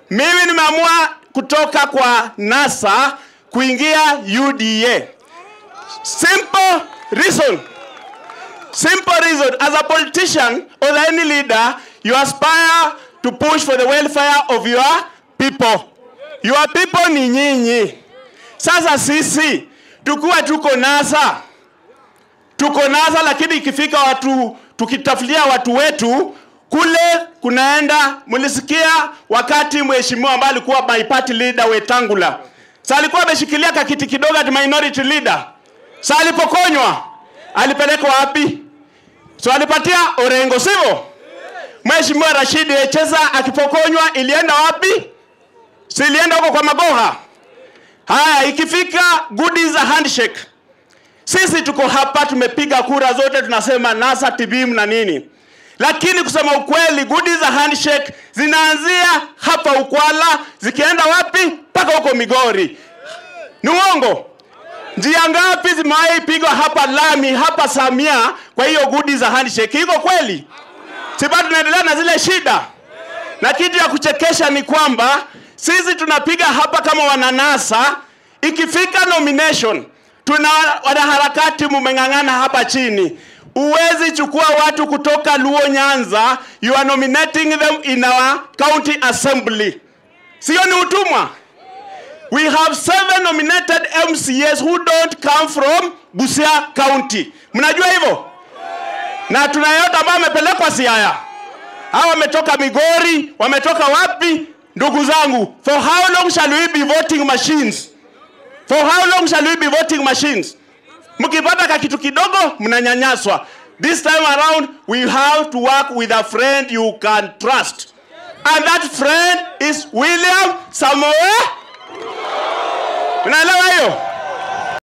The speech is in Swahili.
Mimi nimeamua kutoka kwa NASA kuingia UDA. Simple reason. Simple reason. As a politician or any leader, you aspire to push for the welfare of your people. Your people ni nyinyi. Sasa sisi tukuwa tuko NASA, tuko NASA, lakini ikifika watu tukitafutia watu wetu kule kunaenda. Mlisikia wakati mheshimiwa ambaye alikuwa my party leader Wetangula, sa alikuwa ameshikilia kakiti kidogo ati minority leader, sa alipokonywa alipelekwa wapi? So alipatia Orengo, sivyo? Mheshimiwa Rashid Echeza akipokonywa ilienda wapi? Si ilienda huko kwa Magoha. Haya, ikifika goodies za handshake, sisi tuko hapa, tumepiga kura zote, tunasema NASA TBM na nini, lakini kusema ukweli, goodies za handshake zinaanzia hapa Ukwala, zikienda wapi? Mpaka huko Migori. Ni uongo? Njia ngapi zimewahi pigwa hapa lami hapa Samia kwa hiyo goodies za handshake? Iko kweli? Si bado tunaendelea na zile shida, na kitu ya kuchekesha ni kwamba sisi tunapiga hapa kama wananasa, ikifika nomination tuna wanaharakati mumeng'ang'ana hapa chini. Uwezi chukua watu kutoka Luo Nyanza, you are nominating them in our county assembly. Sio ni utumwa? We have seven nominated MCAs who don't come from Busia County. Mnajua hivyo? Na tuna yote ambao wamepelekwa Siaya. Hawa wametoka Migori, wametoka wapi? Ndugu zangu, for how long shall we be voting machines? For how long shall we be voting machines? Mkipata ka kitu kidogo mnanyanyaswa. This time around we have to work with a friend you can trust. And that friend is William Samoei. Unaelewa hiyo?